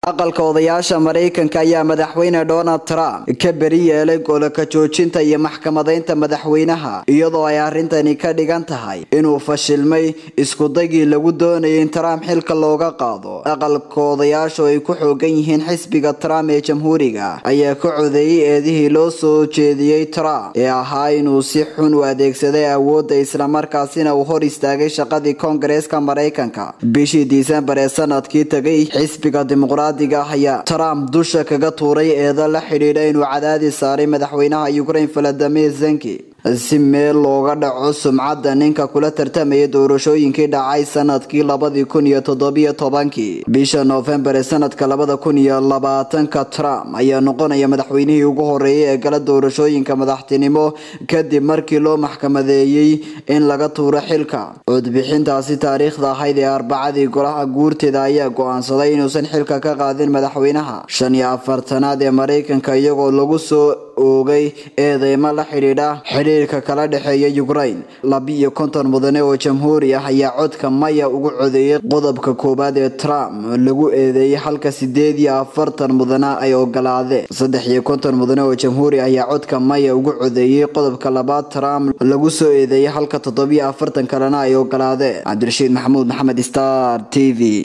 aqalka odayaasha maraykanka ayaa madaxweyne donald trump ka beri yeelay golaka joojinta iyo maxkamadaynta madaxweynaha iyadoo ay arrintani ka dhigan tahay inuu fashilmay iskudagii lagu doonayay in trump xilka looga qaado aqalka odayaashu ay ku xoogan yihiin xisbiga trump ee jamhuuriga ayaa ka codeeyey eedihii loo soo jeediyey trump ee ahaa inuu si xun u adeegsaday awoodda islamarkaasina uu hor istaagay shaqadii koongareeska maraykanka bishii disembar ee sanadkii tagay xisbiga dimuqraad ayaa trump dusha kaga tuuray eedo la xidhiidha inuu cadaadis saaray madaxweynaha ukraine valadimir zenki si meel looga dhaco sumcadda ninka kula tartamaya doorashooyinkii dhacay sanadkii labadii kun iyo toddobiyo tobankii bisha noofembar ee sanadka labada kun iyo labaatanka trump ayaa noqonaya madaxweynihii ugu horeeyay ee gala doorashooyinka madaxtinimo kadib markii loo maxkamadeeyey in laga tuuro xilka codbixintaasi taariikhda ahayd ee arbacadii golaha guurteeda ayaa go-aansaday inuusan xilka ka qaadin madaxweynaha shan iyo afartanaad ee maraykanka iyagoo lagu soo oogay eedeymo la xidhiidha xidhiirka kala dhexeeya ukraine labi-iyo konton mudane oo jamhuuri ah ayaa codka maya ugu codeeyay qodobka koowaad ee trump lagu eedeeyay halka sideed iyo afartan mudane ay ogolaadeen saddex iyo konton mudane oo jamhuuri ayaa codka maya ugu codeeyay qodobka labaad trump lagu soo eedeeyay halka toddobiyo afartan kalena ay ogolaadeen cabdirashiid maxamuud maxamed star t v